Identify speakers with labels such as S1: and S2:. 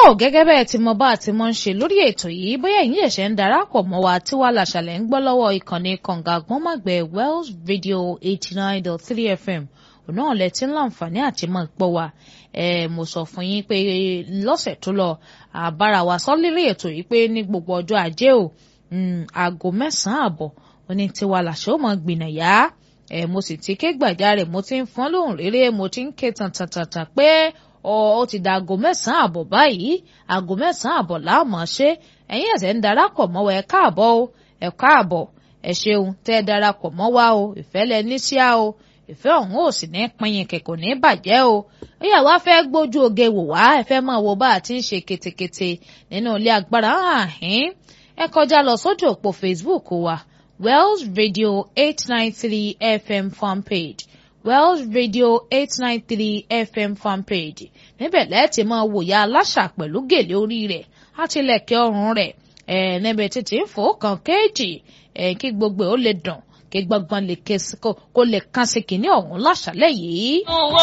S1: gẹ́gẹ́ bẹ́ẹ̀ tí mo bá àti mo ń ṣe lórí ètò yìí bóyá ẹ̀yin ẹ̀ṣẹ̀ ń darapọ̀ mọ́ wa tí wàá làṣàlẹ̀ ń gbọ́ lọ́wọ́ ìkànnì kànga gbọ́nmọ̀gbẹ́ Wells Radio eighty nine dot three FM òun náà lẹ ti ń láǹfààní àti máa gbọ́ wa ẹ mo sọ fún yín pé lọ́sẹ̀ tó lọ àbára wa sọ lérí ètò yìí pé ní gbogbo ọjọ́ ajé o aago mẹ́sàn-án àbọ̀ oní tiwa làṣẹ ó mọ gbìnàyà ẹ mo sì ti ké gbàjarè mo ti ń fọ́n lóhùn réré mo ti ń ké tàntàntàntàn pé ó ti da aago mẹ́sàn-án àbọ̀ báyìí aago mẹ́sàn-án àbọ̀ láàmú ṣe ẹ̀yin ẹ̀sẹ̀ ń darapọ̀ mọ́ wa ẹ káàbọ̀ o ẹ káàbọ̀ ẹ ṣeun tẹ́ ẹ darapọ̀ mọ́ wa o ìfẹ́ lẹ ní síá o ìfẹ́ ọ̀hún ò sì ní pinyin kẹ̀kọ́ ní bàjẹ́ o ìyá wa fẹ́ gbójú oge wò wá ẹ fẹ́ máa wo bá a ti ń ṣe ketekete nínú ilé agbára àhín ẹ kọjá lọ sójú òpó Facebook wa Wells Radio eight nine three FM fanpage Wells Radio eight nine three FM fanpage níbẹ̀ lẹ́ẹ̀tì máa wòye aláṣà pẹ̀lú gèlè orí rẹ̀ àtìlẹ̀kẹ̀ ọrùn rẹ̀ ẹ̀ níbi títí ń fò kàn kéèjì ẹ̀ kí gbogbo ó lè dùn kí gbọ́ngbọ́n lè kó lè kán sí kìíní ọ̀hún láṣálẹ̀ yìí.